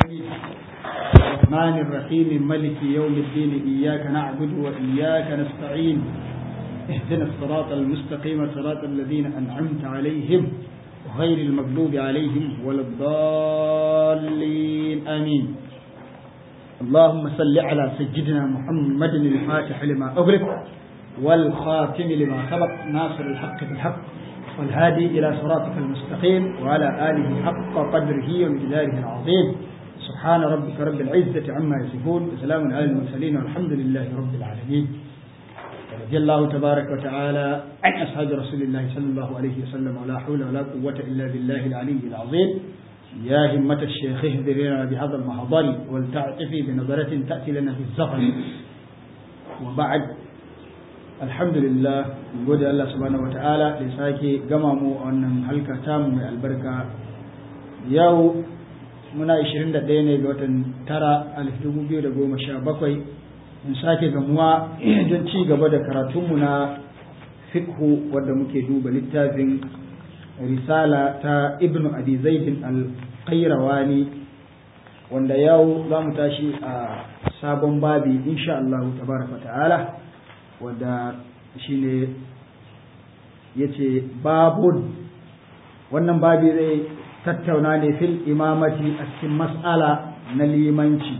الرحمن الرحيم ملك يوم الدين إياك نعبد وإياك نستعين اهدنا الصراط المستقيم صراط الذين أنعمت عليهم غير المغضوب عليهم ولا الضالين آمين اللهم صل على سيدنا محمد الفاتح لما أغلق والخاتم لما سبق ناصر الحق بالحق والهادي إلى صراطك المستقيم وعلى آله حق قدره ومقداره العظيم سبحان ربك رب العزة عما يصفون وسلام على المرسلين والحمد لله رب العالمين رضي الله تبارك وتعالى عن أصحاب رسول الله صلى الله عليه وسلم ولا حول ولا قوة إلا بالله العلي العظيم يا همة الشيخ اهدر لنا بهذا المحضر ولتعطفي بنظرة تأتي لنا في الزفر وبعد alhamdulillah gode Allah subhanahu wata'ala da sake gama mu a wannan halka tamu mai albarka yau muna 21 ne ga watan tara alif dubu biyu da goma sha bakwai in sake gamuwa don ci gaba da karatunmu na fikhu wadda muke duba littafin risala ta ibnu abi zaidin al-qayrawani wanda yau za mu tashi a sabon babi insha Allah tabaraka ta'ala wadda shi ne ya ce babun wannan babi zai tattauna ne fil imamati a cikin mas'ala na limanci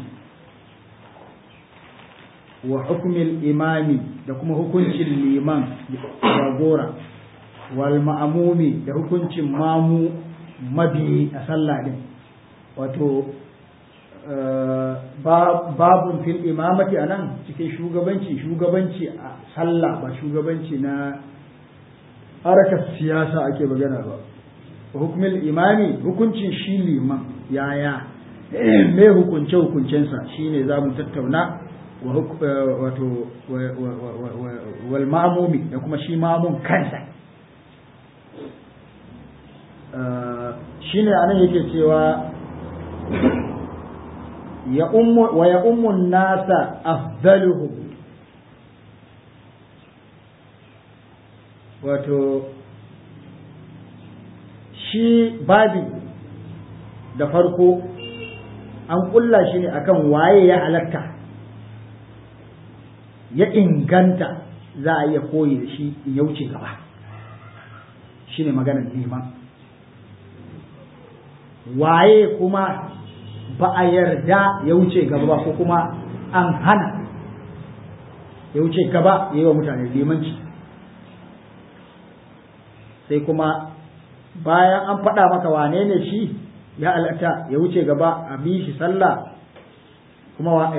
wa hukumin imami da kuma hukuncin liman jagora wal ma'amumi da hukuncin mamu mabi a sallah din wato babun fil imamati a nan cikin shugabanci shugabanci a sallah ba shugabanci na harkar siyasa ake magana ba hukumin imami hukuncin shi liman yaya me hukunce hukuncensa shine za mu tattauna wato wal ma'amumi da kuma shi mamun kansa shine anan yake cewa wa ya ummun nasa afdaluhu wato shi babi da farko an kulla shi ne akan waye ya halatta ya inganta za a iya koyi da shi in ya wuce gaba shi ne maganar neman waye kuma ba a yarda ya wuce gaba ba ko kuma an hana ya wuce gaba ya yi wa mutane limanci sai kuma bayan an faɗa maka wane ne shi ya alata ya wuce gaba a bi shi sallah kuma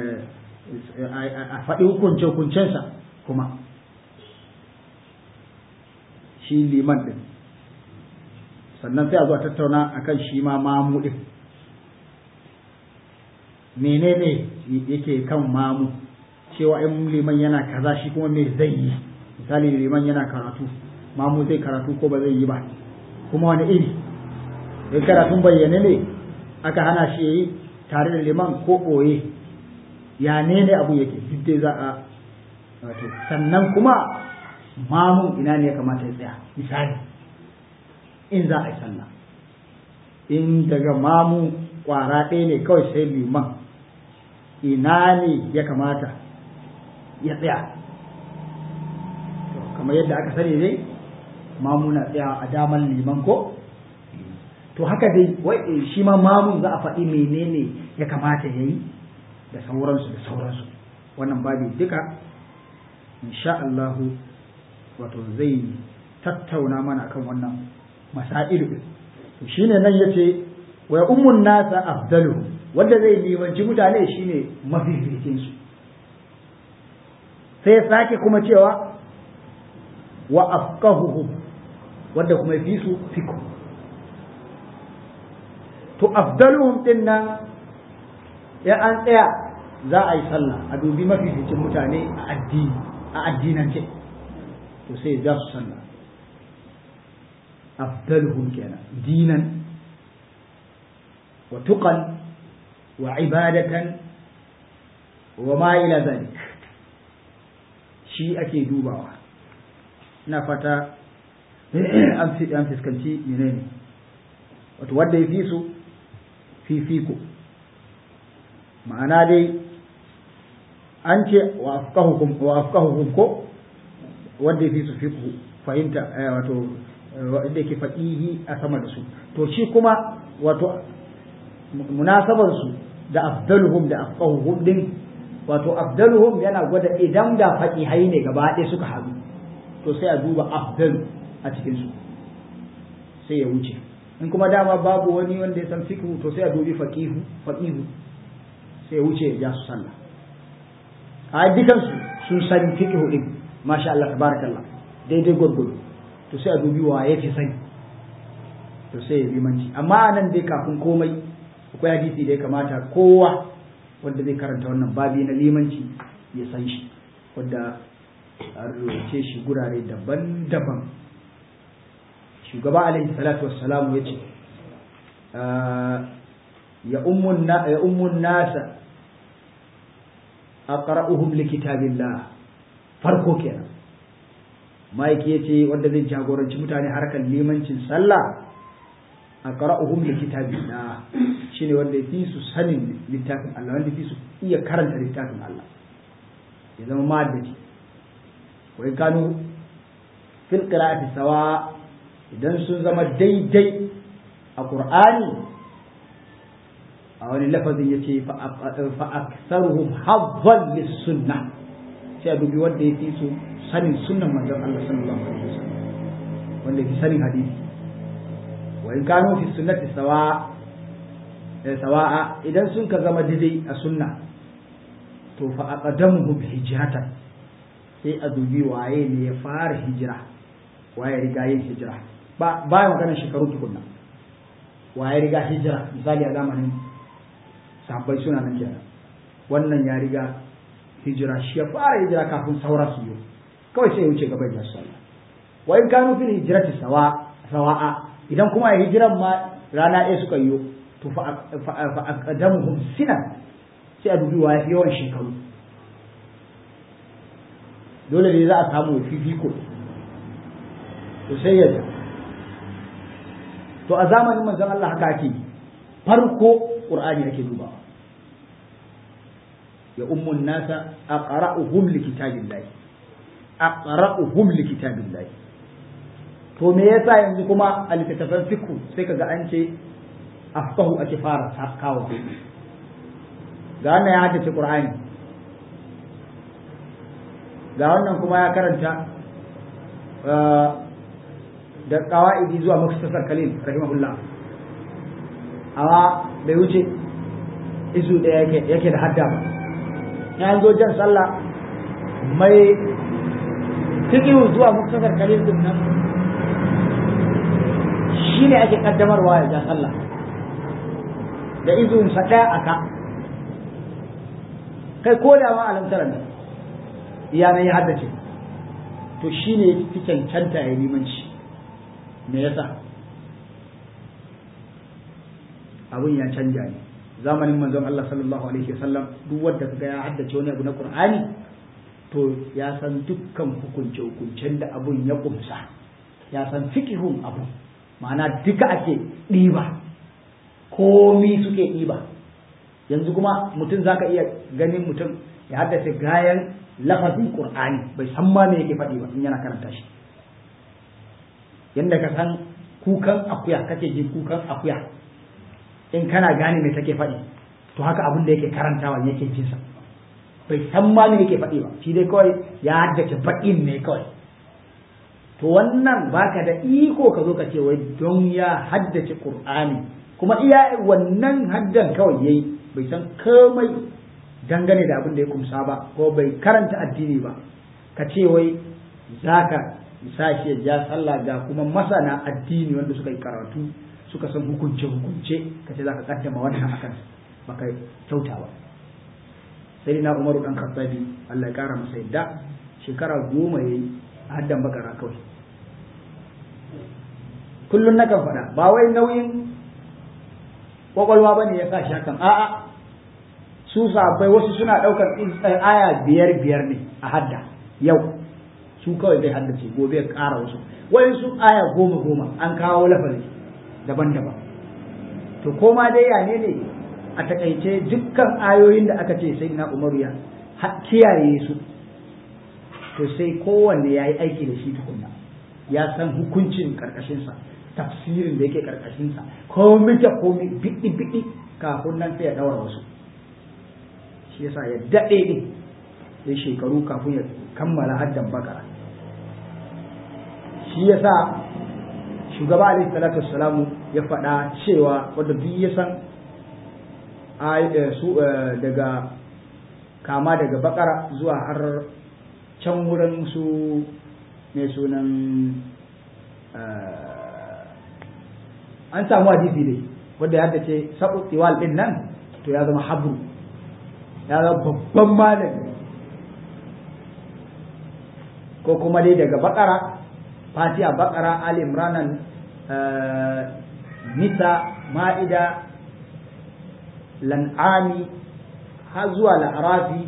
a faɗi hukunce-hukuncensa kuma shi liman ɗin sannan sai a zuwa tattauna akan shi ma mamu ɗin menene yake kan mamu cewa in liman yana kaza shi kuma me zai yi misali liman yana karatu mamu zai karatu ko ba zai yi ba kuma wani iri in karatun bayyane ne aka hana shi yayi tare da liman ko ɓoye ya ne ne abu yake duk dai za a wato sannan kuma mamun ina ne ya kamata ya tsaya misali in za a yi sallah in daga mamu kwara ɗaya ne kawai sai liman ina ne ya kamata ya tsaya kamar yadda aka sani dai mamuna tsaya a daman liman ko to haka dai wai shi ma mamun za a faɗi menene ya kamata ya yi da sauransu da sauransu wannan babi duka insha Allahu wato zai tattauna mana kan wannan masailu to shine nan yace wa ummun nasa afdaluhu wanda zai limanci mutane shine mafificin su sai ya sake kuma cewa wa afqahuhum wanda kuma fi su fiku to afdaluhum din nan ya an tsaya za a yi sallah a dubi mafificin mutane a addini a addinance to sai za su sallah afdaluhum kenan dinan wa tuqan wa ibadatan wa ma ila zalik shi ake dubawa ina fata an fuskanci menene wato wanda ya fi su fifiko ma'ana dai an ce wa afqahukum wa afqahukum ko wanda yafi su fiqhu fahimta wato wanda yake faqihi a sama da su to shi kuma wato munasabar su da afdaluhum da afqahuhum din wato afdaluhum yana gwada idan da faqihai ne gaba ɗaya suka haɗu to sai a duba afdal a cikin su sai ya wuce in kuma dama babu wani wanda ya san fiqhu to sai a dubi faqihu faqihu sai ya wuce ya ja su sallah a dukan su sun san fiqhu din masha Allah tabarakallah daidai gurgudu to sai a dubi wa ya fi sani to sai ya bi manci amma nan dai kafin komai akwai hadisi da ya kamata kowa wanda zai karanta wannan babi na limanci ya san shi wanda an rubuce shi gurare daban-daban shugaba alaihi salatu wassalamu ya ce ya ummun nasa aqra'uhum likitabillah farko kenan Mike ya ce wanda zai jagoranci mutane harkar limancin sallah aqra'uhum likitabillah shine wanda fi su sanin littafin Allah wanda fi su iya karanta littafin Allah ya zama madadi wai kanu fil qira'ati sawa idan sun zama daidai a qur'ani a wani lafazin yace fa aktharuhum hazzan lis sunnah sai a dubi wanda ya fi su sanin sunnan manzon Allah sallallahu alaihi wasallam wanda ya fi sanin hadisi wa in kanu fi sunnati sawa sawa'a idan sun ka zama daidai a sunna to fa aqdamuhum hijratan sai a dubi waye ne ya fara hijira waye riga yin hijira ba ba magana shekaru tukunna waye riga hijira misali a zamanin sahabbai suna nan kenan wannan ya riga hijira shi ya fara hijira kafin saura su yi kawai sai ya wuce gaban ya sallah wa in kanu fil hijrati sawa sawa'a idan kuma ya hijiran ma rana ɗaya suka yi to fa aqdamuhum sinan sai a dubi wa yawan shekaru dole ne za a samu fifiko to sai ya to a zamanin manzon Allah haka ake farko qur'ani ake dubawa ya ummun nasa aqra'uhum likitabillah aqra'uhum likitabillah to me yasa yanzu kuma a littattafan fiqh sai kaga an ce afqahu ake fara kawo ga wannan ya haddace qur'ani ga wannan kuma ya karanta da kawa'idi zuwa muktasar kalil rahimahullah amma bai wuce izu da yake da hadda ba ya zo jan sallah mai fikihu zuwa muktasar kalil din nan shi ne ake kaddamarwa ya ja sallah da izun sa ɗaya a ka kai ko da ma alamtaran nan iyanan ya haddace to shi ne fi cancanta ya limanci me yasa abin ya canja ne zamanin manzon Allah sallallahu alaihi wasallam duk wanda kaga ya haddace wani abu na Qur'ani to ya san dukkan hukunce hukuncen da abun ya kumsa ya san fikihun abu ma'ana duka ake ɗiba komi suke ɗiba yanzu kuma mutum zaka iya ganin mutum ya haddace gayan lafazin Qur'ani bai san ma me yake faɗi ba in yana karanta shi yanda ka san kukan akuya kake ji kukan akuya in kana gane me take faɗi to haka abin da yake karantawa yake jin sa bai san ma me yake faɗi ba shi dai kawai ya haddace baƙin ne kawai to wannan baka da iko ka zo ka ce wai don ya haddace qur'ani kuma iya wannan haddan kawai yayi bai san komai dangane da abin da ya kumsa ba ko bai karanta addini ba ka ce wai zaka sashi ya ja sallah ga kuma masana addini wanda suka yi karatu suka san hukunce hukunce ka ce zaka kaddama wannan akan baka kyauta ba sai na umaru dan khattabi Allah ya kara masa yadda shekara goma yayi haddan bakara kawai kullun nakan faɗa ba wai nauyin kwakwalwa bane ya sa shakan a'a su sabai wasu suna ɗaukar aya biyar biyar ne a hadda yau su kawai zai haddace gobe ya ƙara wasu wayan su aya goma goma an kawo lafazi daban-daban to koma dai ya ne ne a takaice dukkan ayoyin da aka ce sai na umaru ya kiyaye su to sai kowanne ya yi aiki da shi tukunna ya san hukuncin karkashinsa tafsirin da yake karkashinsa komai da komai biɗi biɗi kafin nan sai ya ɗaura wasu shi yasa ya daɗe ne ya shekaru kafin ya kammala haddan bakara shi yasa shugaba alaihi salatu wassalamu ya faɗa cewa wanda duk ya san su daga kama daga bakara zuwa har can wurin su mai sunan an samu hadisi dai wanda ya ce sabu tiwal din nan to ya zama habru ya zama babban malami ko kuma dai daga bakara fatiha bakara ali imranan nisa ma'ida lan'ami har zuwa la'arafi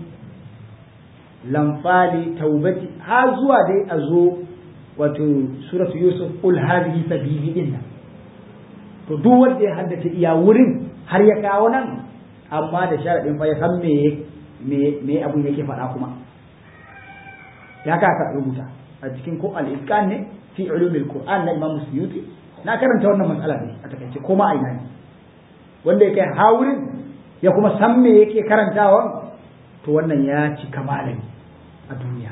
lamfali taubati har zuwa dai a zo wato suratu yusuf ul hadhihi sabili din nan to duk wanda ya haddace iya wurin har ya kawo nan amma da sharadin fa ya san me me me abun yake faɗa kuma ya ka ka rubuta a cikin ko al-itqan ne fi ulumil qur'an na imam suyuti na karanta wannan matsala ne a takaice ko ma aina ne wanda ya kai hawurin ya kuma san me yake karantawa to wannan ya cika malami a duniya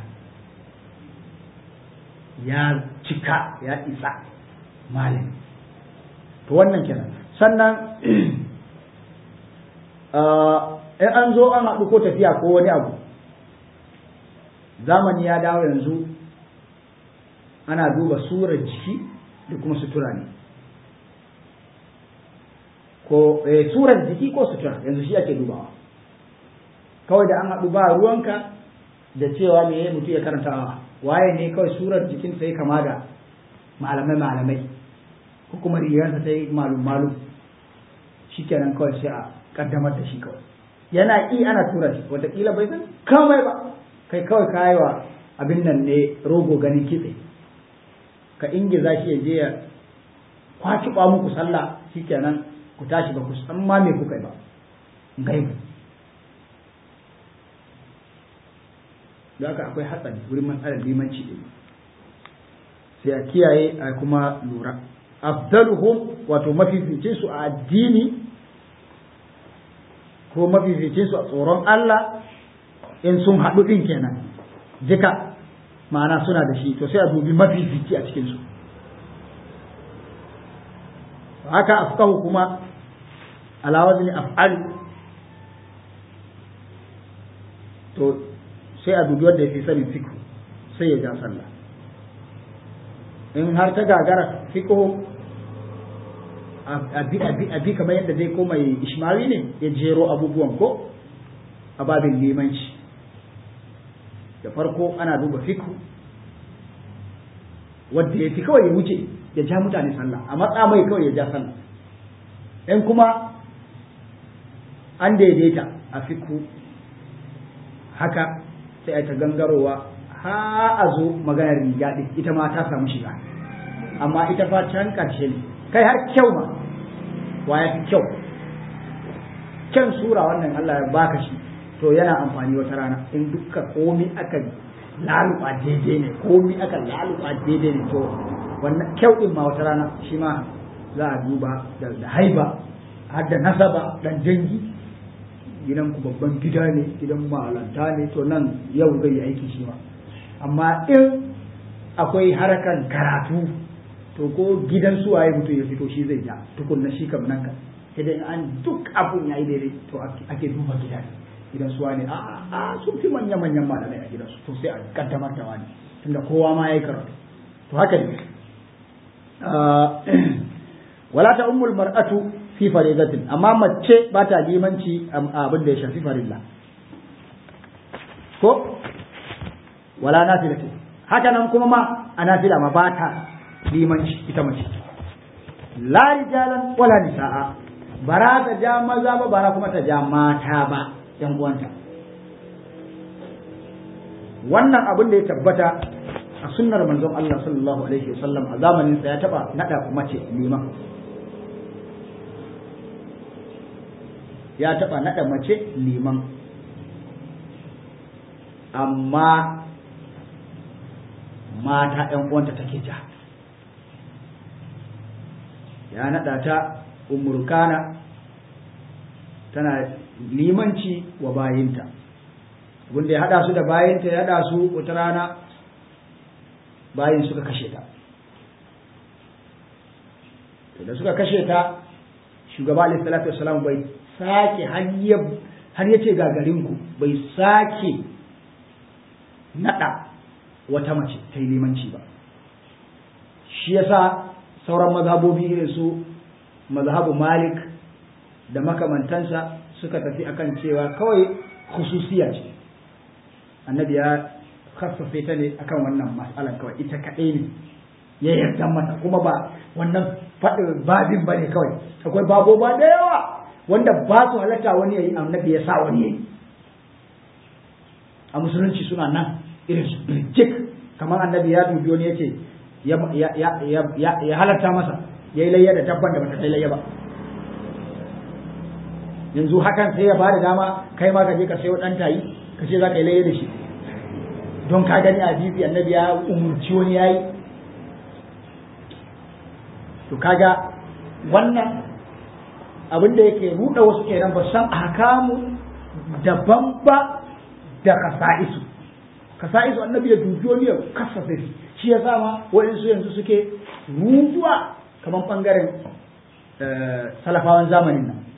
ya cika ya isa malami to wannan kenan sannan in an zo an haɗu ko tafiya ko wani abu zamani ya dawo yanzu ana duba surar jiki da kuma sutura ne ko surar jiki ko sutura yanzu shi ake dubawa kawai da an haɗu ba ruwanka da cewa me mutu ya karanta waye ne kawai surar jikin sai kama da malamai malamai ko kuma rigarsa sai malum malum shikenan kawai sai a kaddamar da shi kawai yana ƙi ana tura shi wataƙila bai san kamai ba kai kawai kayewa abin nan ne rogo ganin kitse ka ingiza shi ya je ya kwaci ba muku sallah shikenan ku tashi ba ku san ma me kuka yi ba gaibu da haka akwai hatsari wurin matsalar limanci ɗin sai a kiyaye a kuma lura afdaluhum wato mafificin su a addini ko mafificin su a tsoron Allah in sun haɗu ɗin kenan jika ma'ana suna da shi to sai a dubi mafifici a cikin su haka afkahu kuma ala wazni af'al to sai a dubi wanda ya fi sanin fiqh sai ya ja sallah in har ta gagara fiqh abi kamar yadda dai ko mai ishmawi ne ya jero abubuwan ko a babin limanci da farko ana duba fiqh wanda ya fi kawai ya wuce ya ja mutane sallah a matsa mai kawai ya ja sallah in kuma an daidaita a fiku haka sai a ta gangarowa ha a zo maganar riga ɗin ita ma ta samu shiga amma ita fa can ƙarshe ne kai har kyau ma wa ya fi kyau kyan sura wannan Allah ya baka shi to yana amfani wata rana in dukka komi aka laluba daidai ne komi aka laluba daidai ne to wannan kyau din ma wata rana shi ma za a duba da haiba har da nasaba dan dangi gidan ku babban gida ne gidan malanta ne to nan yau zai yi aiki shi ma amma in akwai harakan karatu to ko gidan suwaye mutum ya fito shi zai ja tukunna shi kam nan ka idan an duk abun yayi daidai to ake duba gidan gidan suwa ne a a sun fi manya manyan malamai a gidansu to sai a kaddamar da wani tunda kowa ma yayi karatu to haka ne wala ta ummul mar'atu fi faridatin amma mace ba ta limanci abin da ya shafi farilla ko wala nafilatin haka nan kuma ma a nafila ma ba ta limanci ita mace la rijalan wala nisa'a bara ta ja maza ba bara kuma ta ja mata ba yan uwanta wannan abin da ya tabbata a sunnar manzon Allah sallallahu alaihi wasallam a zamanin sa ya taba nada mace liman ya taɓa naɗa mace liman amma mata ‘yan uwanta take ja ya naɗa ta umurkana tana limanci wa bayinta abinda ya haɗa su da bayinta ya haɗa su wata rana bayin suka kashe ta da suka kashe ta shugaba alaihi salatu wasalam bai sake har ya ce gagarinku bai sake nada wata mace ta yi limanci ba shi yasa sauran mazhabobi irin su mazhabu malik da makamantansa suka tafi akan cewa kawai khususiya ce annabi ya khassafe ta ne akan wannan mas'alan kawai ita kaɗai ne ya yarda mata kuma ba wannan faɗin babin ba ne kawai akwai babo ba da yawa wanda ba su halatta wani ya yi annabi ya sa wani ya yi a musulunci suna nan irin su birjik kamar annabi ya dubi wani ya ce ya halatta masa ya yi layya da dabban da bata kai layya ba yanzu hakan sai ya ba da dama kai ma ka je ka sayo ɗan tayi ka ce za ka yi layya da shi don ka gani a bibi annabi ya umurci wani ya yi to kaga wannan abin da yake ruɗa wasu kenan ba san ahkamu daban ba da kasa'isu kasa'isu annabi ya dubi wani ya kasasa shi shi ya sama waɗansu yanzu suke rujuwa kamar ɓangaren salafawan zamanin nan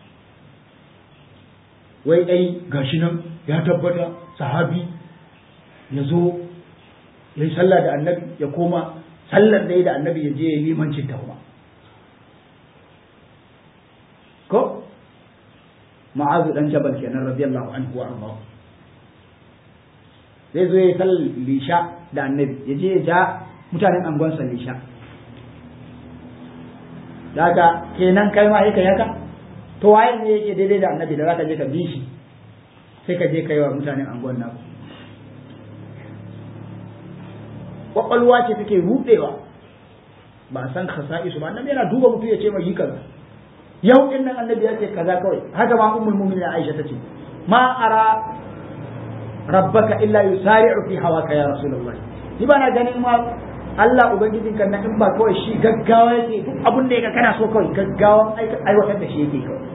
wai ai gashi nan ya tabbata sahabi ya zo ya yi sallah da annabi ya koma sallar da da annabi ya je ya limancin ta kuma ko ma'azu dan jabal kenan radiyallahu anhu wa ardahu zai zo ya yi sallar lisha da annabi ya je ya ja mutanen angonsa lisha daga kenan kai ma yaka yaka to waye ne yake daidai da annabi da zaka je ka bi shi sai ka je kai wa mutanen angon naku kwakwalwa ce take rudewa ba san khasa'isu ba annabi yana duba mutum ya ce mai yi kaza yau din nan annabi ya ce kaza kawai haka ma ummul mu'minin Aisha tace ma ara rabbaka illa yusari'u fi hawaka ya rasulullahi ni ba na ganin ma Allah ubangijin kan in ba kawai shi gaggawa yake duk abin da yake kana so kawai gaggawan aiwatar da shi yake kawai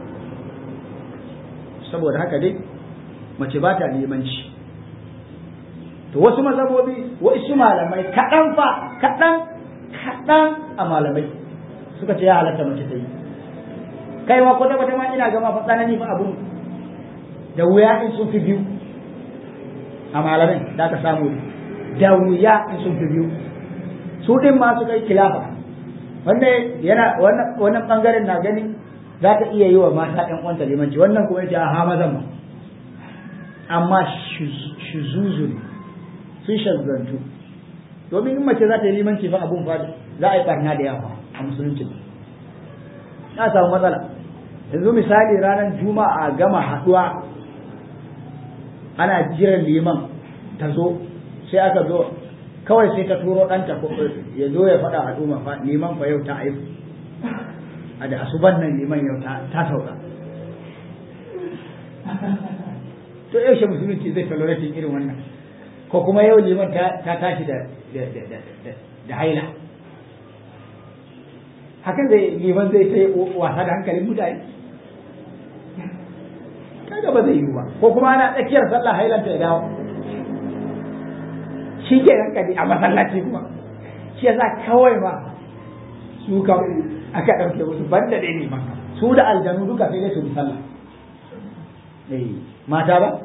saboda haka dai mace ba ta limanci to wasu mazhabobi wasu malamai kaɗan fa kaɗan kaɗan a malamai suka ce ya halatta mace ta yi kai ma kwata kwata ma ina gama fa tsanani fa abun da wuya in sun fi biyu a malamai da aka samu da wuya in sun fi biyu su din ma suka yi kilafa wanda yana wannan bangaren na gani za ta iya yi wa mata ɗan uwanta limanci wannan kuma yace a ha mazan ma amma shuzuzu ne sun shazzantu domin in mace za ta yi limanci fa abun fa za a yi barna da yawa a musulunci na samu matsala yanzu misali ranar juma'a gama haɗuwa ana jiran liman ta zo sai aka zo kawai sai ta turo ɗanta ya zo ya faɗa al'umma fa liman fa yau ta aifu a da asuban nan liman yau ta sauka to yaushe musulunci zai tolerating irin wannan ko kuma yau liman ta tashi da da haila hakan zai liman zai sai wasa da hankalin mutane kaga ba zai yi ba ko kuma ana tsakiyar sallah hailanta ya dawo shi ke nan kadi a masallaci kuma shi yasa kawai ma su ka aka ɗauke musu banda dai ne ma su da aljanu duka sai dai su bi sallah eh mata ba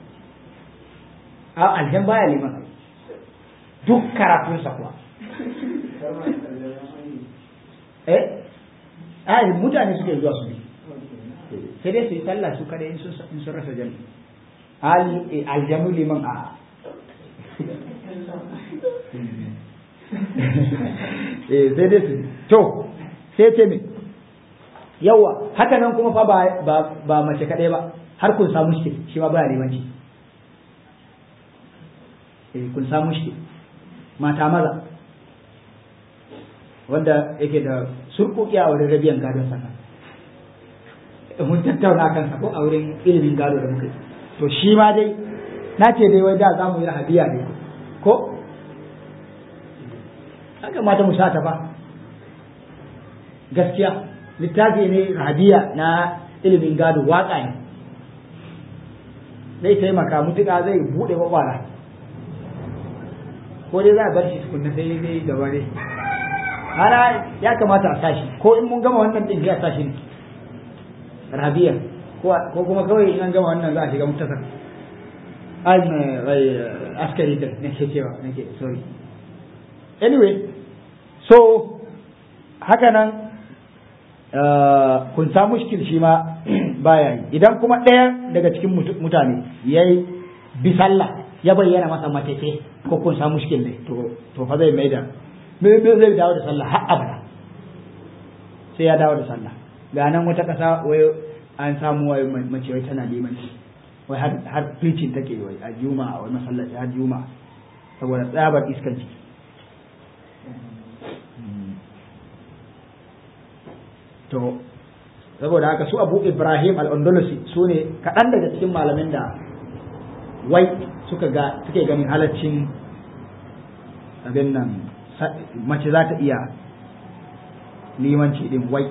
a aljan baya liman duk karatunsa kuwa eh a mutane suke zuwa su bi sai dai su yi sallah su kada in sun rasa jami aljanu liman a sai dai su to sai ce me yawa haka nan kuma fa ba mace kadai ba har kun samu shi shi ma baya limanci kun samu shi mata maza wanda yake da surkuki a wurin rabiyan gadon sana mun tattauna kansa ko a wurin ilimin gado da muka yi to shi ma dai na ce dai wai da za mu yi rahabiya ne ko haka mata mu sata ba gaskiya littafi ne rahabiya na ilimin gado waka ne zai taimaka mutuka zai buɗe kwakwara ko dai za a bar shi tukunna sai dai gaba dai ana ya kamata a sashi ko in mun gama wannan din sai a sashi ne rabiya ko kuma kawai in an gama wannan za a shiga mutasar an askari da nake cewa nake sorry anyway so haka nan kun sa mushkil shi ma baya yi idan kuma ɗaya daga cikin mutane ya yi bi sallah ya bayyana masa matete ko kun sa mushkil ne to fa zai mai da zai dawo da sallah har abada sai ya dawo da sallah ga nan wata ƙasa wai an samu wai mace wai tana limanci wai har har preaching take wai a juma'a wai masallaci har juma'a saboda tsabar iskanci to saboda haka su abu ibrahim al-andalusi su ne kaɗan daga cikin malamin da wai suka ga suke ganin halaccin abin nan mace za ta iya limanci din wai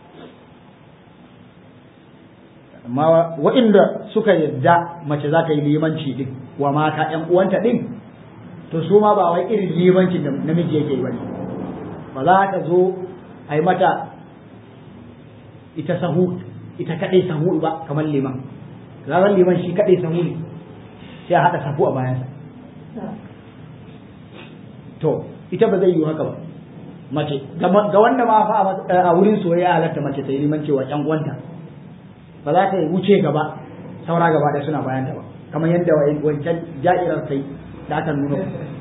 amma waɗanda suka yadda mace za ta yi limanci din wa mata ƴan uwanta din to su ma ba wai irin limancin da namiji yake yi bane ba za ta zo a yi mata ita sahu ita kadai sahu ba kamar liman ranar liman shi kadai sahu ne sai a haɗa sahu a bayansa to ita ba zai yi haka ba mace ga wanda ma fa a wurin soyayya halatta mace ta yi liman cewa ƴan uwanta ba za ta yi wuce gaba saura gaba da suna bayanta ba kamar yadda wancan ja'irar kai da aka nuna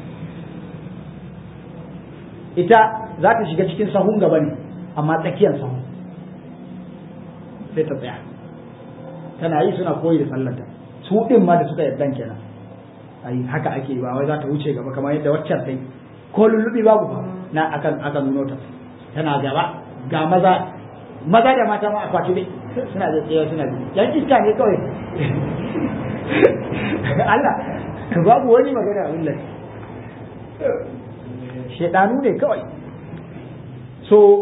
ita za ta shiga cikin sahun gaba ne amma tsakiyar sahun sai ta tsaya tana yi suna koyi da sallanta su din ma da suka yarda kenan ai haka ake ba wai za ta wuce gaba kamar yadda waccan ta yi ko lullubi babu ba na akan aka nuno ta tana gaba ga maza maza da mata ma a kwaci dai suna da tsaye suna da yan iska ne kawai Allah babu wani magana abin da shedanu ne kawai so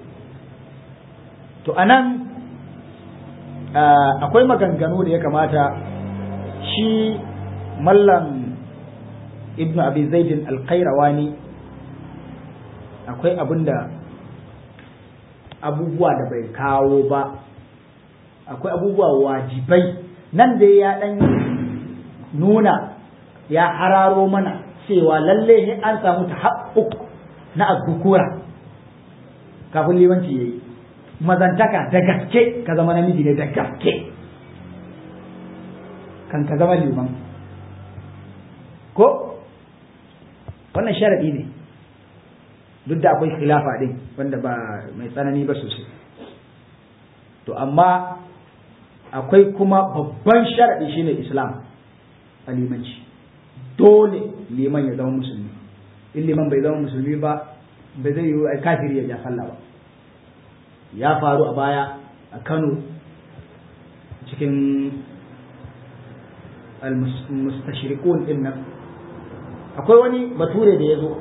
to anan akwai maganganu da ya kamata shi mallam ibnu abi zaidin alkairawani akwai abin da abubuwa da bai kawo ba akwai abubuwa wajibai nan da ya dan nuna ya hararo mana cewa lalle an samu ta na azkukura kafin limanci yayi mazantaka da gaske ka zama namiji ne da gaske kan ka zama liman ko wannan sharadi ne duk da akwai khilafa din wanda ba mai tsanani ba sosai to amma akwai kuma babban sharadi shine islam a limanci dole liman ya zama musulmi in liman bai zama musulmi ba bai zai yi kafiri ya ja sallah ba ya faru a baya a kano cikin al-mustashriqun din nan akwai wani bature da ya zo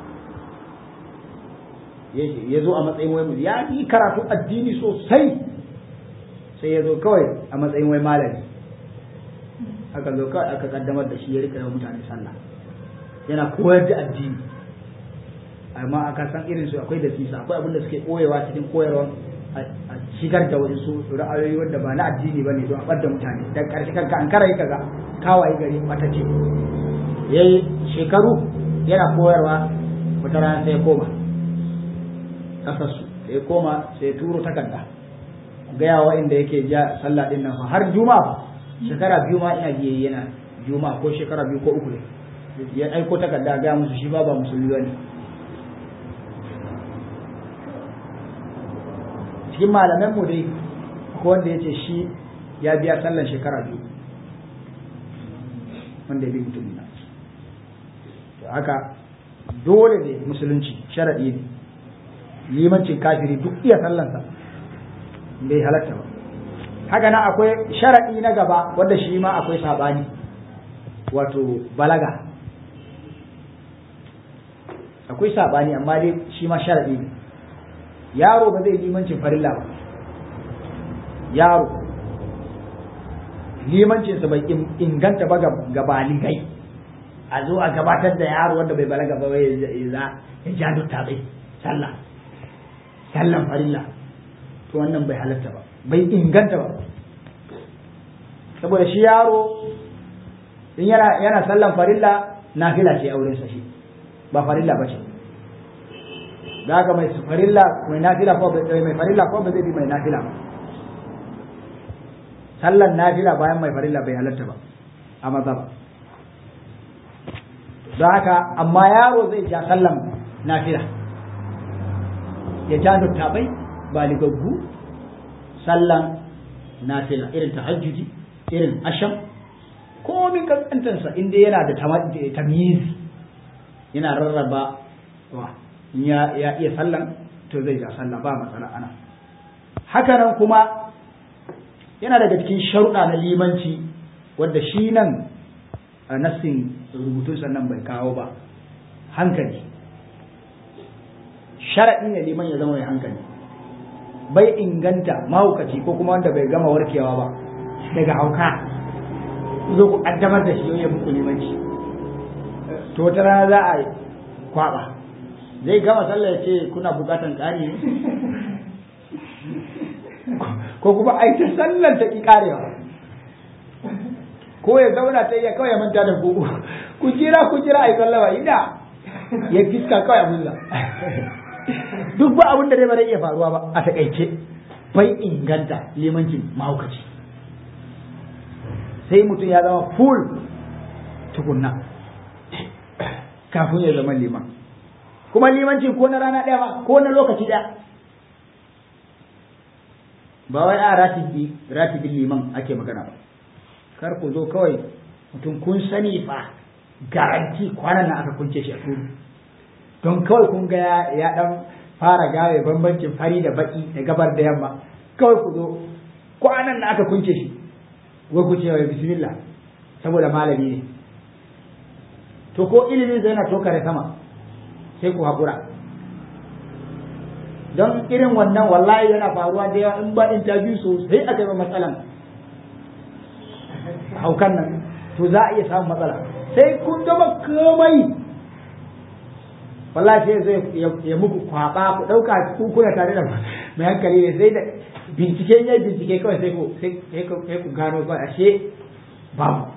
ya zo a matsayin wai ya yi karatu addini sosai sai ya zo kawai a matsayin wai malami aka zo kawai aka kaddamar da shi ya rika yawan mutane sallah yana koyar da addini amma aka san irin su akwai da sisa akwai abin da suke koyewa cikin koyarwa a shigar da wasu ra'ayoyi wanda ba na addini ba ne don a ɓadda mutane da ƙarshe kanka an karayi kaga kawaye gari mata ce yayi shekaru yana koyarwa wata rana sai ya koma kasarsu sai ya koma sai ya turo takarda gaya wa inda yake ja sallah din nan har juma'a shekara biyu ma ina jiye yana juma'a ko shekara biyu ko uku ne ya aiko takarda ga musu shi ba ba musulmi bane cikin malaman mu dai ko wanda yace shi ya biya sallan shekara biyu wanda ya bi mutumin nan to haka dole ne musulunci sharadi ne limancin kafiri duk iya sallansa bai halatta ba haka nan akwai sharaɗi na gaba wanda shi ma akwai saɓani wato balaga akwai saɓani amma dai shi ma sharaɗi ne yaro ba zai limancin farilla ba yaro limancinsa bai inganta ba ga baligai a zo a gabatar da yaro wanda bai balaga ba ya za ya ja dutta bai sallah sallan farilla to wannan bai halatta ba bai inganta ba saboda shi yaro in yana yana sallan farilla nafila ce auren sa shi ba farilla ba ce da haka mai farilla mai nafila ko mai farilla ko ba zai bi mai nafila ba sallan nafila bayan mai farilla bai halatta ba a maza ba don haka amma yaro zai ja sallan nafila ya ja dattabai baligaggu sallan nafila irin tahajjudi irin asham komin kankantansa inda yana da tamyizi yana rarraba wa ya iya sallan to zai ja sallah ba matsala ana hakanan kuma yana daga cikin sharuɗa na limanci wadda shi nan a nassin rubutun sannan bai kawo ba hankali sharaɗi ne liman ya zama mai hankali bai inganta mahaukaci ko kuma wanda bai gama warkewa ba daga hauka zo ku ƙaddamar da shi ya muku limanci to wata rana za a kwaɓa zai gama sallah ya ce kuna buƙatan ƙari ne ko kuma ai ta sallar ta ki karewa ko ya zauna ta iya kawai ya manta da ku ku jira ku jira ai sallama ina ya fiska kawai abunsa duk ba abin da dai ba zai iya faruwa ba a takaice bai inganta limancin mahaukaci sai mutum ya zama full tukunna kafin ya zama liman kuma limancin ko na rana ɗaya ba ko na lokaci ɗaya ba wai a ratibi ratibin liman ake magana ba kar ku zo kawai mutum kun sani fa garanti kwanan nan aka kunce shi a turu don kawai kun ga ya dan fara gawe bambancin fari da baki da gabar da yamma kawai ku zo kwanan nan aka kunce shi wai ku ce wai bismillah saboda malami ne to ko ilimin zai na tokare sama sai ku haƙura don irin wannan wallahi yana faruwa da yawa in ba interview sosai aka yi matsalan haukan nan to za a iya samun matsala sai kun gama komai wallahi sai zai ya muku kwaba ku dauka ku kuna tare da mai hankali ne sai da bincike ya bincike kawai sai ku sai ku gano ba ashe babu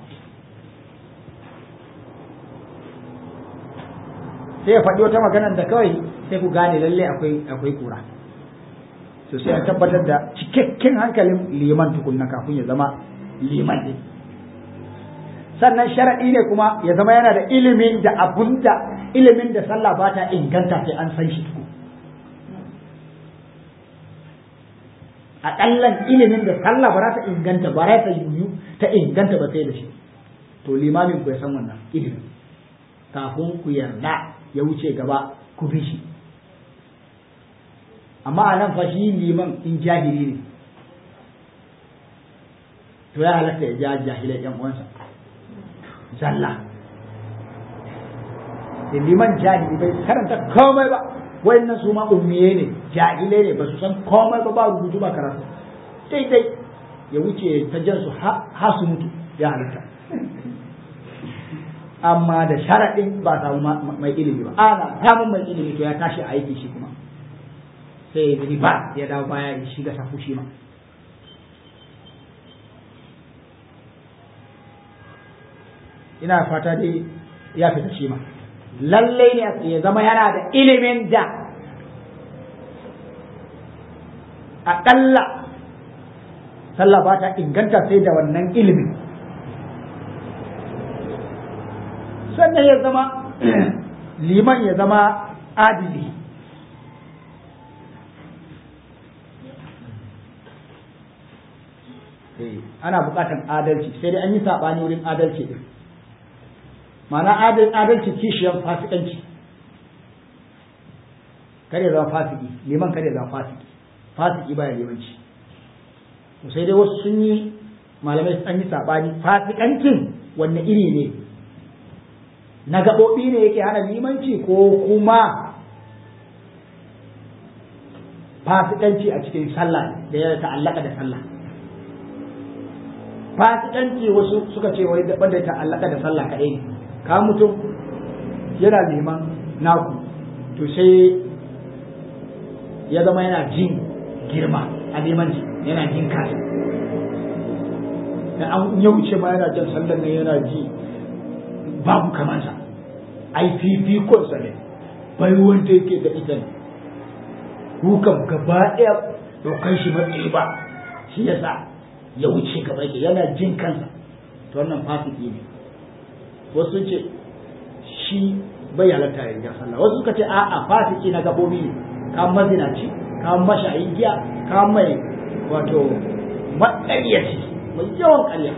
sai ya faɗi wata maganar da kawai sai ku gane lalle akwai akwai kura to sai a tabbatar da cikakken hankalin liman tukunna kafin ya zama liman ne sannan sharaɗi ne kuma ya zama yana da ilimin da abun da ilimin da sallah ba ta inganta sai an san shi tuku aƙallan ilimin da sallah ba za ta inganta ba za ta yiwu ta inganta ba sai da shi to limamin ku ya san wannan ilimin kafin ku yarda ya wuce gaba ku bi shi amma a nan fa shi liman in jahili ne to ya halatta ya ja jahilai yan uwansa zalla da liman jahili bai karanta komai ba wayannan su ma ummiye ne jahilai ne ba su san komai ba ba rubutu ba karatu daidai ya wuce ta jan su ha su mutu ya halatta amma da sharaɗin ba samu mai ilimi ba ana samun mai ilimi to ya tashi aiki shi kuma sai ya ba ya dawo baya ya shiga safu shi ma ina fata dai ya fita shi ma lallai ne ya zama yana da ilimin da aƙalla sallah ba ta inganta sai da wannan ilimin sannan ya zama liman ya zama adili ana buƙatar adalci sai dai an yi saɓani wurin adalci ɗin ma'ana adalci kishiyar fasikanci kare zama fasiki liman kare zama fasiki fasiki baya limanci sai dai wasu sun yi malamai an yi saɓani fasikancin wanne iri ne na gaɓoɓi ne yake hana limanci ko kuma fasikanci a cikin sallah da ya ta'allaka da sallah fasikanci wasu suka ce wai daban da ta'allaka da sallah kaɗai ne ka mutum yana neman naku to sai ya zama yana jin girma a neman yana jin kasa da an ya wuce ma yana jan sallan nan yana ji babu kamansa ai fifikonsa ne bai wanda yake da ita ne kukan gaba ɗaya ɗaukar shi matsayi ba shi yasa ya wuce gaba ke yana jin kansa to wannan fasiki ne wasu ce shi bai halatta ya riga sallah wasu suka ce a'a fasiki na gabobi ne ka mazinaci ka mashayin giya ka mai wato matsayyaci mai yawan ƙarya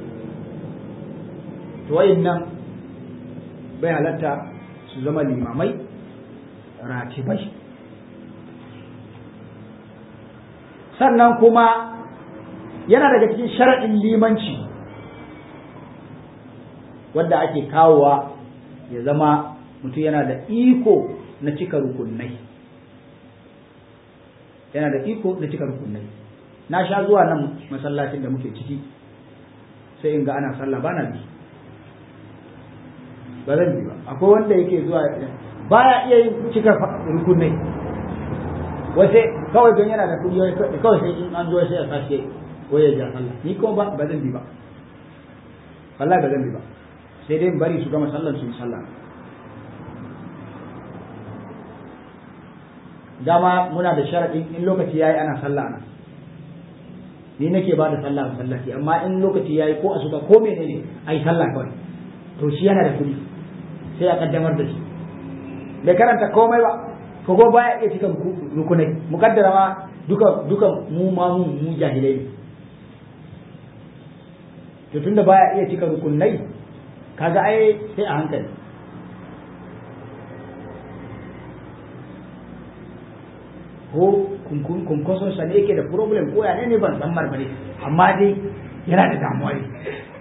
to wayannan bai halatta su zama limamai ratibai sannan kuma yana daga cikin sharaɗin limanci wanda ake kawowa ya zama mutum yana da iko na cika rukunai yana da iko na cika rukunai na sha zuwa nan masallacin da muke ciki sai in ga ana sallah ba na bi ba zan bi ba akwai wanda yake zuwa baya iya yin cika rukunai wace kawai don yana da kuɗi kawai sai in an zo sai ya sashe waye ja sallah ni kuma ba ba zan bi ba wallahi ba zan bi ba sai dai bari su gama sallan su yi sallah dama muna da sharaɗin in lokaci yayi ana sallah ana ni nake ba da sallah a masallaci amma in lokaci yayi ko asuba ko menene ai sallah kawai to shi yana da kuɗi sai a kaddamar da shi bai karanta komai ba ko ko baya iya cika rukunai mukaddara ma duka duka mu ma mu mu jahilai ne to tunda baya iya cika rukunai kaga ai sai a hankali ko kunkoson sa ne yake da problem ko ya ne ban san marmari amma dai yana da damuwa ne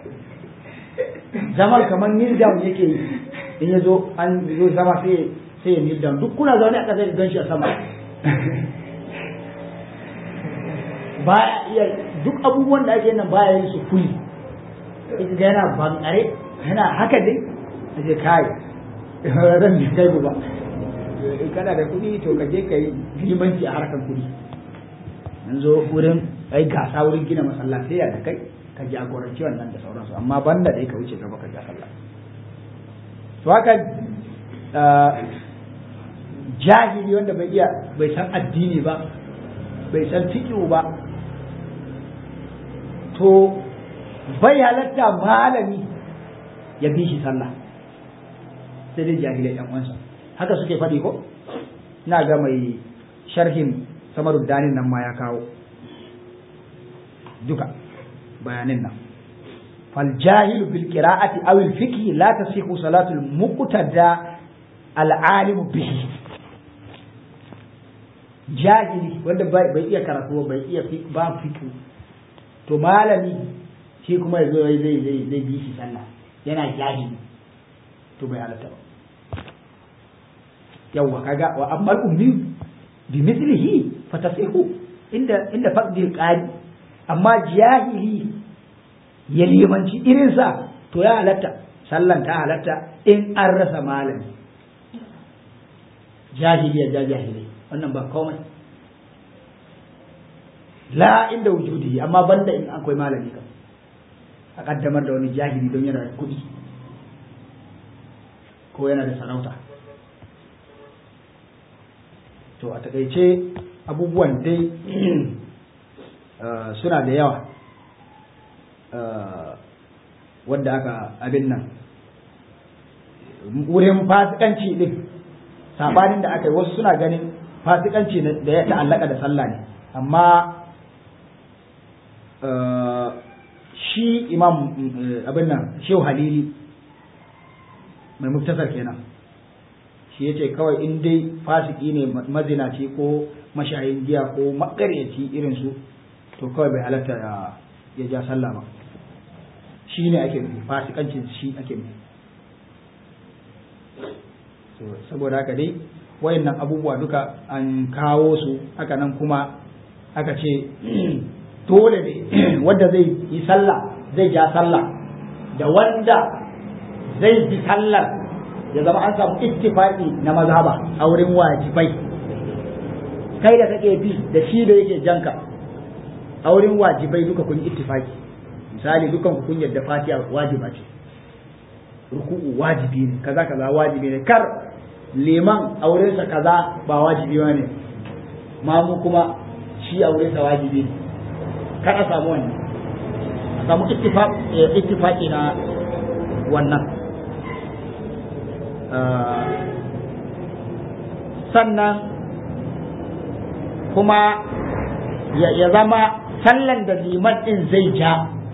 zamar kamar kneel down yake yi in ya zo an zo zama sai sai ya kneel down duk kuna zaune a ƙasa gan shi a sama baya iya duk abubuwan da ake nan baya yin su kuli ga yana bankare yana haka dai a ce kai ran da kai ba kana da kuɗi to ka je ka yi limanci a harkar kuɗi an zo wurin ai gasa wurin gina masallatai da kai ka jagoranci wannan da sauransu amma banda dai ka wuce gaba ka ja sallah to haka jahili wanda bai iya bai san addini ba bai san fiqh ba to bai halatta malami ya bi shi sallah sai dai jahilai yan uwansa haka suke faɗi ko ina ga mai sharhin samarud danin nan ma ya kawo duka bayanin nan fal jahilu bil qira'ati aw al fiqh la tasihu salatu al muqtada al alim bihi jahili wanda bai iya karatu bai iya ba fiqh to malami shi kuma yazo zai zai zai bi shi sallah yana jahili to bai halatta ba yawwa kaga wa amma ummi bi mithlihi fatasihu inda inda faqdil qari amma jahili ya limanci irin sa to ya halatta sallan ta halatta in an rasa malami jahili ya ja jahili wannan ba komai la inda wujudi amma banda in akwai malami kam a kaddamar da wani jahili don yana da kuɗi ko yana da sarauta to a takaice abubuwan dai suna da yawa wanda aka abin nan wurin fasikanci din sabanin da aka yi wasu suna ganin fasikanci da ya ta'allaka da sallah ne amma shi imam abin nan shehu halili mai muktasar kenan shi ya ce kawai in dai fasiki ne mazinaci ko mashayin giya ko makaryaci irin su to kawai bai halatta ya ja sallah ba shi ne ake nufi fasikancin shi ake nufi saboda haka dai wayannan abubuwa duka an kawo su haka nan kuma aka ce dole ne wanda zai yi sallah zai ja sallah da wanda zai bi sallar ya zama an samu ittifaqi na mazhaba a wurin wajibai kai da kake bi da shi da yake janka a wurin wajibai duka kun ittifaqi misali dukan ku kun yadda fatiha wajiba ce ruku'u wajibi ne kaza kaza wajibi ne kar liman aurensa kaza ba wajibi ba ne mamu kuma shi aurensa wajibi ne kar a samu wannan a samu ittifaqi na wannan sannan kuma ya zama sallan da liman din zai ja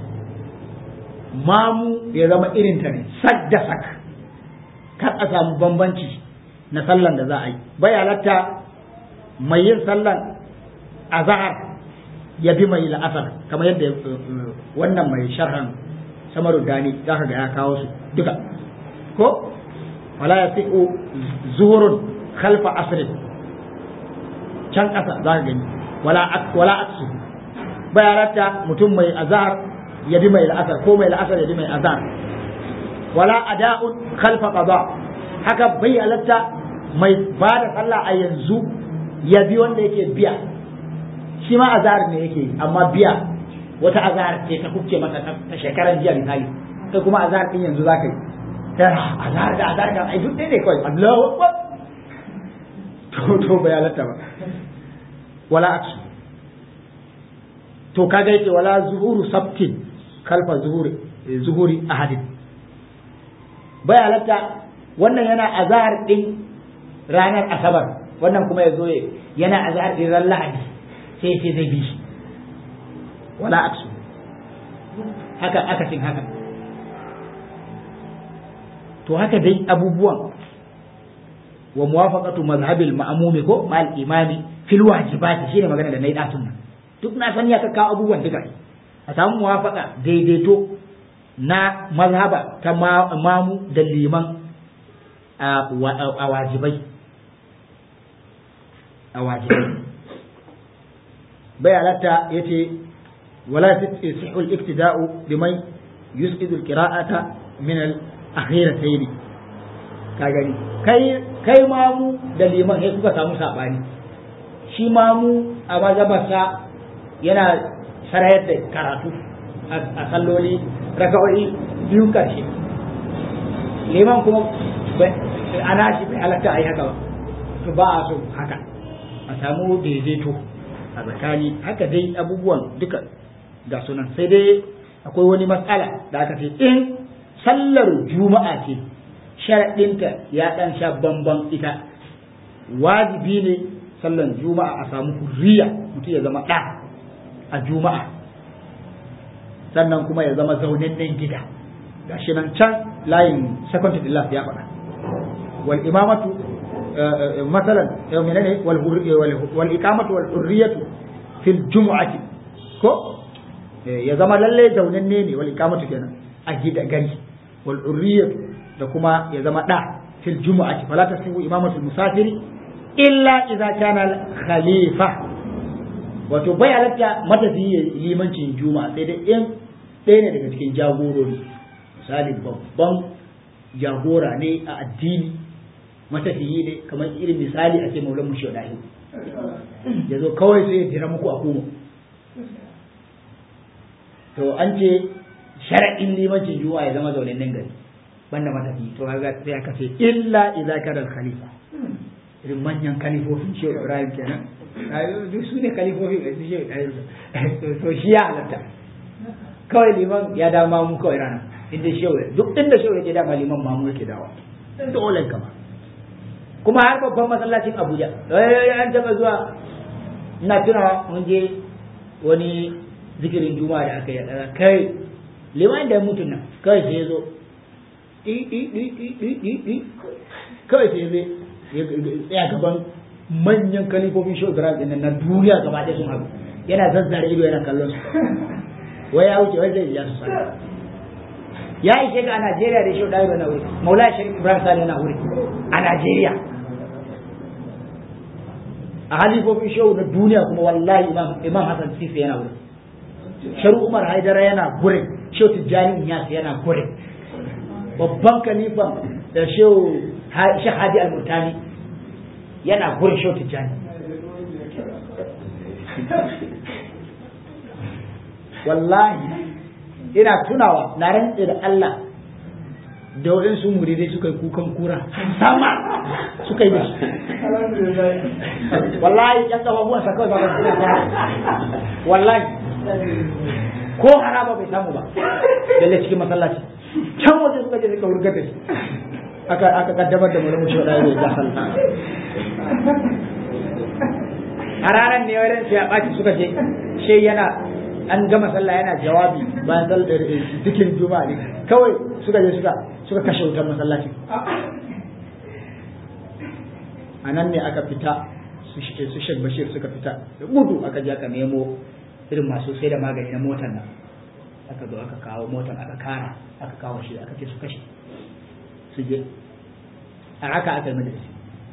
mamu ya zama irin ta ne sak da sak kar a samu bambanci na sallan da za a yi bai halatta mai yin sallan azhar ya bi mai la'asar kamar yadda wannan mai sharhan samaru dani za ka ga ya kawo su duka ko wala ya fi'u zuhurun khalfa asrin can ƙasa za ka gani wala wala aksu bai halatta mutum mai azhar ya bi mai la'asar ko mai la'asar ya bi mai azhar wala ada'un khalfa qada haka bai halatta mai ba da sallah a yanzu ya bi wanda yake biya shi ma azhar ne yake amma biya wata azhar ce ta kuke maka ta shekaran jiya misali kai kuma azhar din yanzu zaka yi ta azhar da azhar da ai duk ne kawai Allahu akbar to to bai halatta ba wala aksu to kaga yake wala zuhuru sabtin kalfa zuhuri zuhuri ahadin bai halatta wannan yana azhar din ranar asabar wannan kuma ya zo yana azhar din ran lahadi sai sai zai bi shi wala aksu haka akasin haka to haka dai abubuwan wa muwafaqatu mazhabil ma'mumi ko mal imami fil wajibati shine magana da nayi datun nan duk na san ya kawo abubuwan duka a samu muwafaqa daidaito na mazhaba ta mamu da liman a wajibai a wajibai bai halatta ya ce wala yasihu al-iktida'u biman yusqidu al-qira'ata min al-akhiratayn ka gani kai kai mamu da liman sai kuka samu sabani shi mamu a mazhabarsa yana sarayar da karatu a salloli raka'o'i biyun karshe liman kuma ana shi bai halatta a yi haka ba to ba a so haka a samu daidaito a tsakani haka dai abubuwan duka ga sunan sai dai akwai wani matsala da aka ce in sallar juma'a ce sharaɗinta ya ɗan sha bamban ita wajibi ne sallar juma'a a samu hurriya mutum ya zama ɗa a juma'a sannan kuma ya zama zaunannen gida gashi nan can layin second to the last ya faɗa wal imamatu masalan menene wal wal iqamatu wal hurriyatu fil jumu'ati ko ya zama lalle zaunanne ne wal iqamatu kenan a gida gari wal hurriyatu da kuma ya zama da fil jumu'ati fala tasihu imamatu musafiri illa idza kana khalifa wato bai halatta matafiyi limancin juma'a sai dai in ɗaya ne daga cikin jagorori misali babban jagora ne a addini matafiyi ne kamar irin misali a ce maulan mushi dahi ya zo kawai sai ya jira muku a kuma to an ce shara'in limancin juma'a ya zama zaunin nan gari banda matafiyi to kaga sai aka ce illa idza kana khalifa irin manyan kalifofin shehu ibrahim kenan duk su ne kalifofin da su shehu ibrahim to shi ya halatta kawai liman ya da mamu kawai rana inda shehu duk inda shehu yake dama liman mamu yake dawa dole kama kuma har babban masallacin abuja an taba zuwa ina tunawa mun je wani zikirin juma'a da aka yi kai liman da mutum nan kawai sai ya zo kawai sai zai tsaya gaban manyan kalifofin shehu ibrahim din na duniya gaba ɗaya sun haɗu yana zazzare ido yana kallon su wai ya wuce wai zai ja su sallah ya ishe ga a Najeriya da shi ɗaya na wuri Maulana Sharif Ibrahim Sani yana wuri a Najeriya a halifofin shehu na duniya kuma wallahi imam imam Hassan Sisi yana wuri Sharu Umar Haidara yana gurin shehu Tijjani Inyas yana gurin babban kalifan da shehu Sheikh Hadi Al-Murtani yana gurin shehu Tijjani wallahi ina tunawa na rantse da Allah da waɗansu muridai suka yi kukan kura sama suka yi da shi wallahi yan kafafuwan sa kawai ba suna fara wallahi ko haraba bai samu ba dalle cikin masallaci can waje suka je suka wurgar da shi aka aka kaddamar da malamu shi wadai da sallah a ranar ne wurin sai a ɓaci suka je shi yana an gama sallah yana jawabi bayan sallar zikirin juma'a ne kawai suka je suka suka kashe wutar masallaci a nan ne aka fita su shek bashir suka fita da gudu aka je aka nemo irin masu sai da magani na motar nan aka zo aka kawo motar aka kara aka kawo shi aka ce su kashe su je a haka aka yi majalisi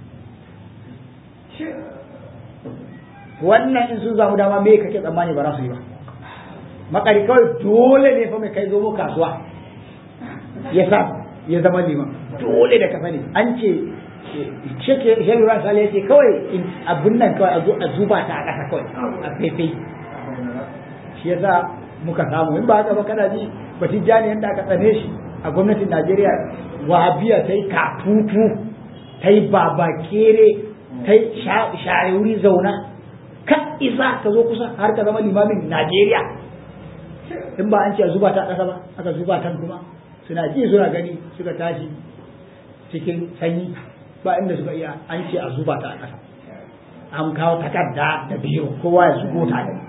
wannan in sun zamu dama me kake tsammani ba za su yi ba makari kawai dole ne fa mai kai zo mu kasuwa ya sa ya zama liman dole da ka sani an ce sheke sheke ran sale ce kawai abun nan kawai a zuba ta a ƙasa kawai a faifai shi yasa muka samu in ba haka ba kana ji batun jani yadda aka tsane shi a gwamnatin Najeriya wahabiya ta yi katutu ta yi babakere ta yi shayuri zauna kan isa ka zo kusa har ka zama limamin Najeriya in ba an ce a zuba ta ƙasa ba aka zuba ta kuma suna ji suna gani suka tashi cikin sanyi ba inda suka iya an ce a zuba ta a ƙasa an kawo takarda da biyu kowa ya zubo ta da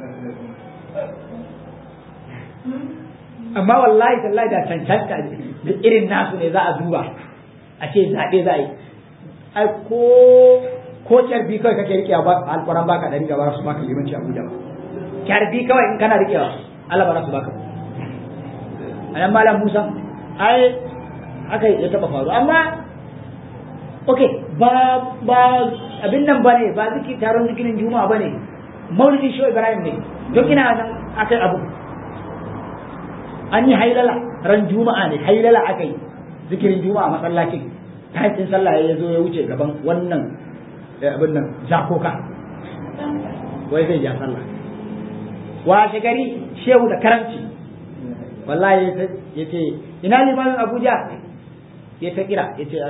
amma wallahi tallahi da cancanta da irin nasu ne za a duba a ce zaɓe za a yi ai ko ko kyarbi kawai kake rikewa ba alƙwaran baka ɗari gaba su baka limanci abuja ba kyarbi kawai in kana rikewa Allah ba za su baka a nan malam Musa ai aka ya taba faru amma ok ba ba abin nan bane ba ziki taron zikirin juma'a bane maulidin shi Ibrahim ne don ina nan akai abu an yi hailala ran juma'a ne hailala akai zikirin juma'a masallacin tashin sallah ya zo ya wuce gaban wannan abin nan zakoka wai zai ja sallah washe gari shehu da karanci wallahi ya ce ina limamin abuja ya ta kira ya ce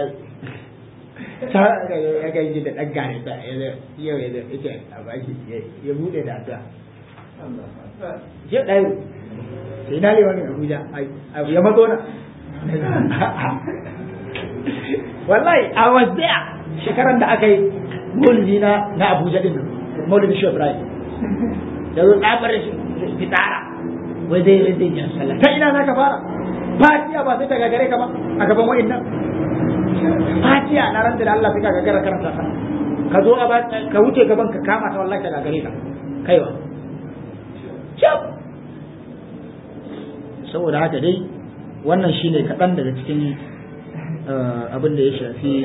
ya ga yi da ɗan gane da yau ya ce a baki ya buɗe da addu'a shi ɗayo sai ina limamin abuja ya mazo na wallahi a wasdiya shekaran da aka yi maulidi na na abuja din maulidi shi ibrahim da zo tsabar fitara wai zai zai zai jan sallah ta ina zaka fara fatiya ba sai ta gagare ka ba a gaban wa'annan fatiya na ranta da Allah sai ka gagara karanta ta ka zo a ka wuce gaban ka kama ta wallahi ta gagare ka kaiwa cap saboda haka dai wannan shine kaɗan daga cikin abin da ya shafi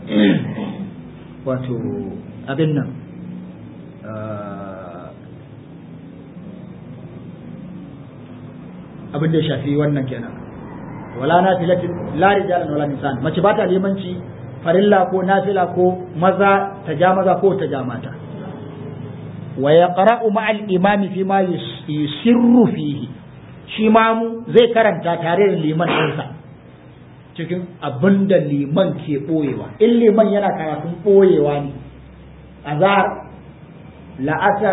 wato abin nan abin da ya shafi wannan kenan wala nafilatin la rijalan wala nisan mace ba ta limanci farilla ko nafila ko maza ta ja maza ko ta ja mata wa yaqra'u ma'al imami fi ma yusirru fihi shi mamu zai karanta tare da liman ɗinsa cikin abin da liman ke ɓoyewa in liman yana karatun ɓoyewa ne azhar la'asar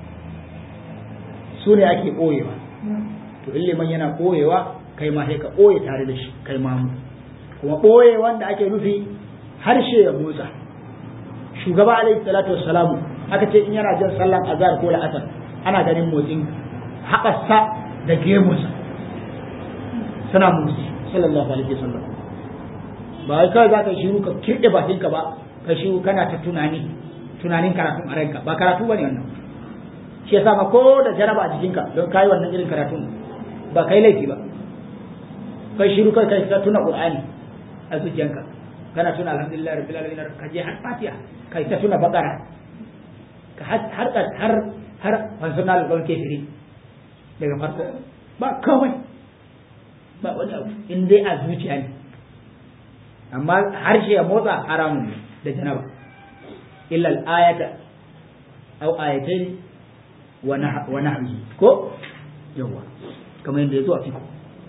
su ne ake ɓoyewa to in liman yana ɓoyewa kai ma sai ka ɓoye tare da shi kai mamu kuma ɓoye wanda ake nufi harshe ya motsa shugaba alaihi salatu wassalamu aka ce in yana jan sallan azhar ko la'asar ana ganin motsin haɓarsa da gemunsa suna motsi sallallahu alaihi wasallam ba wai kawai za ka shiru ka kirɗe bakinka ba ka shiru kana ta tunani tunanin karatun a ranka ba karatu bane wannan shi yasa ma ko da jaraba a jikinka don kai wannan irin karatun ba kai laifi ba kai shiru kai kai ka tuna qur'ani a zuciyanka kana tuna alhamdulillah rabbil alamin ka je har fatiha kai ta tuna bakara ka har har har har fansunal gon kefiri daga farko ba kawai ba wani abu in dai a zuciya ne amma harshe ya motsa haramun ne da janaba illa al-ayata aw ayatayn wa nahwi ko yawa kamar yadda ya zo a fiko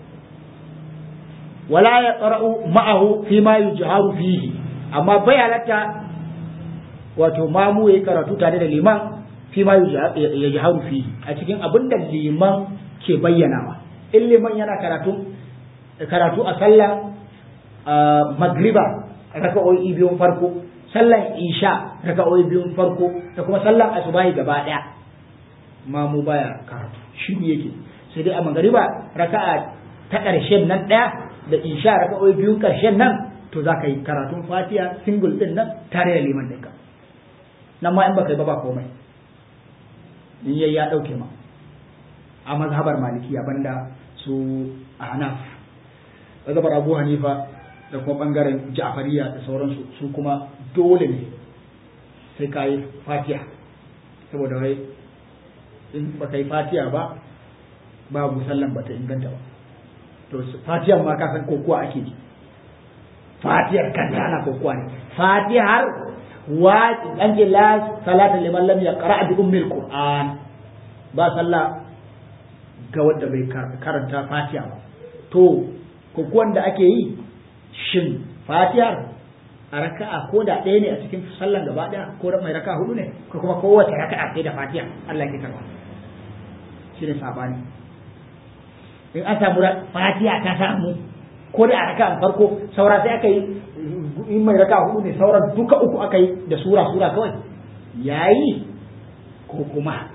wala ya qara'u ma'ahu fi ma yujharu fihi amma bai halatta wato mamu yayi karatu tare da liman fi ma yujharu fihi a cikin abin da liman ke bayyanawa in liman yana karatu karatu a sallah magriba raka'o'i biyun farko sallan isha raka'o'i biyun farko da kuma sallan asubahi gaba daya mamu baya karatu shi yake sai dai a magriba raka'a ta ƙarshen nan ɗaya da isha raka'o'i biyun ƙarshen nan to za ka yi karatun fatiha single din nan tare da liman ɗinka nan ma in baka yi ba ba komai in yayi ya ɗauke ma a mazhabar malikiya banda su ahnaf mazhabar abu hanifa da kuma bangaren ja'fariya da sauransu su kuma dole ne sai ka yi fatiha saboda wai in baka yi fatiha ba babu sallan bata inganta ba to fatihar ma ka san kokuwa ake ji fatihar kanta ana kokuwa ne fatihar wa an ce la salata liman lam yaqra bi ummil qur'an ba sallah ga wanda bai karanta fatiha ba to kokuwan da ake yi shin fatihar a raka'a ko da ɗaya ne a cikin sallan gaba ɗaya ko da mai raka'a hudu ne ko kuma kowace raka'a sai da fatiha Allah ke karba shi ne sabani in an samu fatiha ta samu ko da a raka farko saura sai aka yi in mai raka hudu ne sauran duka uku aka yi da sura sura kawai yayi ko kuma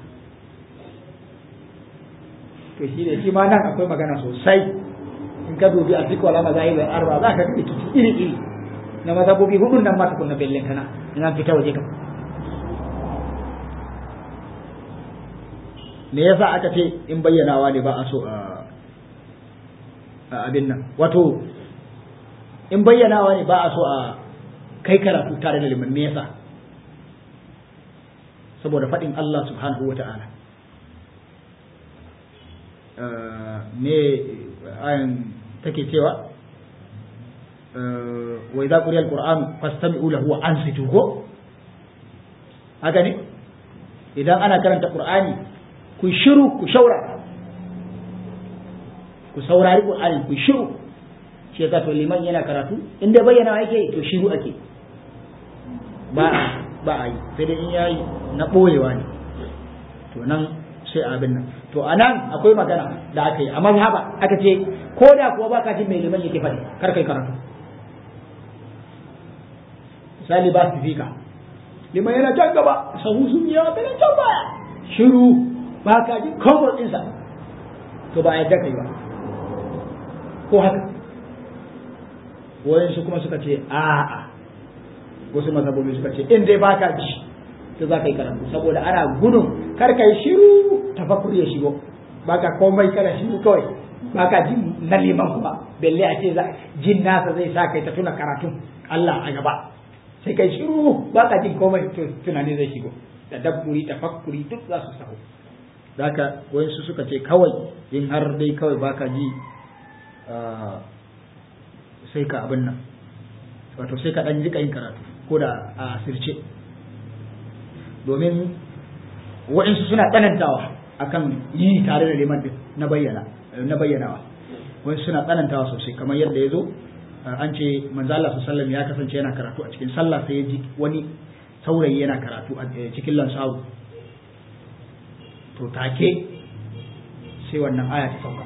to shi ne shi ma nan akwai magana sosai in ka dubi a cikin wala mazahib da arba za ka ga kici iri iri na mazhabobi hudun nan ma tukunna bellen kana in an fita waje ka me yasa aka ce in bayyanawa ne ba a so a abin nan wato in bayyanawa ne ba a so a kai karatu tare da liman me yasa saboda faɗin Allah subhanahu wa ta'ala me ayan take cewa wa idza quriya alquran fastami'u lahu wa ansitu ko haka ne idan ana karanta qur'ani ku shiru ku shaura ku saurari Qur'ani ku shiru shi yasa to liman yana karatu in dai bayyana yake to shiru ake ba ba a yi sai dai in yayi na boyewa ne to nan sai abin nan to anan akwai magana da aka yi a mazhaba aka ce ko da kuwa baka jin mai liman yake faɗi kar kai karatu misali ba su fika liman yana can gaba sahu sun yawa kana can baya shiru baka jin komfort ɗinsa to ba a yadda kai ba ko haka wayansu kuma suka ce a'a wasu mazhabobi suka ce in dai baka ji to za ka yi karatu saboda ana gudun kar ka yi shiru tafakkur ya shigo baka komai kana shiru kawai baka ji na liman kuma belle a ce jin nasa zai sa kai ta tuna karatun Allah a gaba sai kai shiru baka jin komai to tunani zai shigo da dabburi tafakkuri duk za su sahu zaka wayansu suka ce kawai in har dai kawai baka ji sai ka abin nan wato sai ka ɗan jika yin karatu ko da a asirce domin waɗansu suna tsanantawa akan yi tare da liman din na bayyana na bayyanawa wani suna tsanantawa sosai kamar yadda ya zo an ce manzo Allah sallallahu ya kasance yana karatu a cikin sallah sai ya ji wani saurayi yana karatu a cikin lansawu to take sai wannan aya ta sauka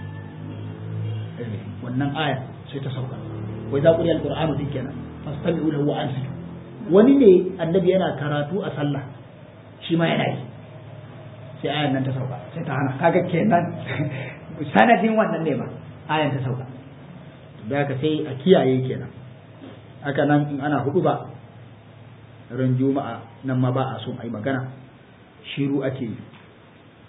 wannan aya sai ta sauka wai za ku yi alqur'anu din kenan fastami'u lahu wa ansitu wani ne annabi yana karatu a sallah shi ma yana yi sai ayan nan ta sauka sai ta hana kaga kenan sanadin wannan ne ba ayan ta sauka da haka sai a kiyaye kenan haka nan in ana hudu ba ran juma'a nan ma ba a son a yi magana shiru ake yi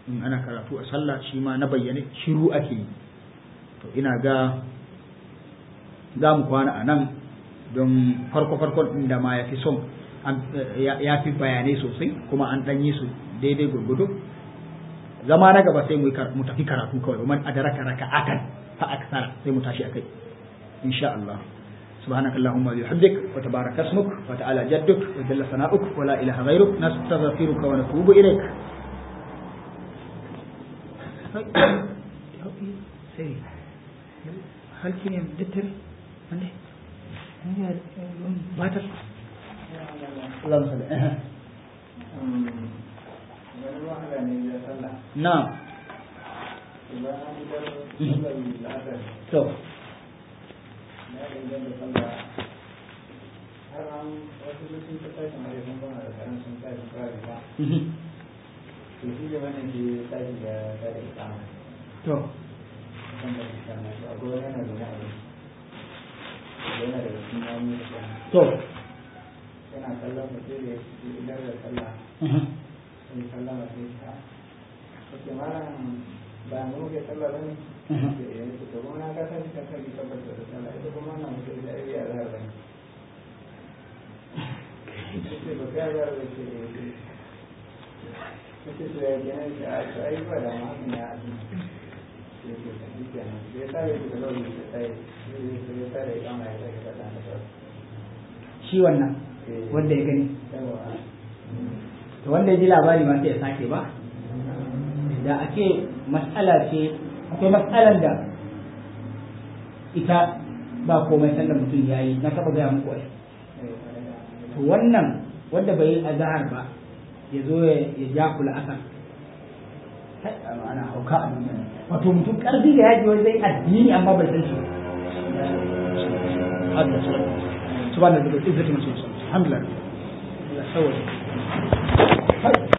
in ana karatu a sallah shi ma na bayyane shiru ake yi to ina ga za mu kwana a nan don farko-farkon inda ma ya fi son ya fi bayanai sosai kuma an ɗanyi su daidai gurgudu zama na gaba sai mu tafi karatu kawai man adaraka raka'atan fa aksara sai mu tashi akai insha Allah سبحانك اللهم وبحمدك وتبارك اسمك وتعالى جدك وجل ثناؤك ولا اله غيرك نستغفرك ونتوب اليك هل كني مدتر عندي باتر اللهم صل نعم تو to to yana kallon mutum da idan da sallah sai sallama sai ta kake malam ba mu ke sallah ba ne da ya nufi to kuma na ka sani ka sani tabbata da sallah ita kuma na mutum da ya yi azhar ba ne kace ba kai azhar ba ce kace to ya gina shi a to ai ba da ma hakan ya aji sai ke ta shi kenan sai ta yi da lauri da ta yi sai ta yi kama ya sake fata da sauran shi wannan wanda ya gani yawa to wanda ya ji labari ma sai ya sake ba da ake matsala ce akwai matsalan da ita ba komai sanda mutum ya yi na taɓa gaya muku ai to wannan wanda bai yi azahar ba ya zo ya ja kula asar kai ana hauka a duniya wato mutum ƙarfi da yaji wani zai addini amma bai san shi ba subhanallahi wa bihamdihi alhamdulillah Allah sawwa